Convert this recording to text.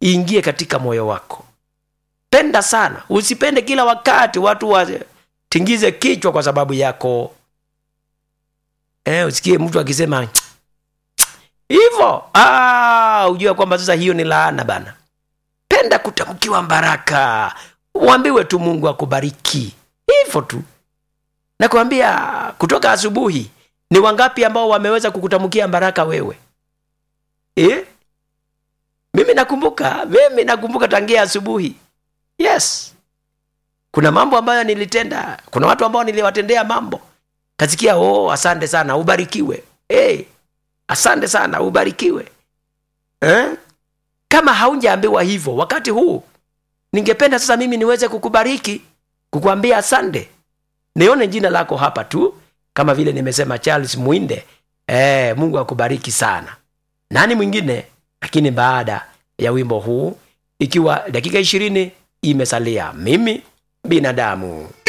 iingie katika moyo wako penda sana usipende kila wakati watu watingize kichwa kwa sababu yako eh, usikie mtu akisema hivyo ah, ujue kwamba sasa hiyo ni laana bana penda kutamkiwa baraka uambiwe tu mungu akubariki hivyo tu nakwambia kutoka asubuhi ni wangapi ambao wameweza kukutamkia baraka wewe eh? mimi nakumbuka mimi nakumbuka tangia asubuhi yes kuna mambo ambayo nilitenda kuna watu ambao niliwatendea mambo kasikia oh asante sana ubarikiwe hey, asante sana ubarikiwe eh? kama haunjaambiwa hivyo wakati huu ningependa sasa mimi niweze kukubariki kukuambia asante nione jina lako hapa tu kama vile nimesema charles mwinde eh, mungu akubariki sana nani mwingine lakini baada ya wimbo huu ikiwa dakika ishirini imesalia mimi binadamu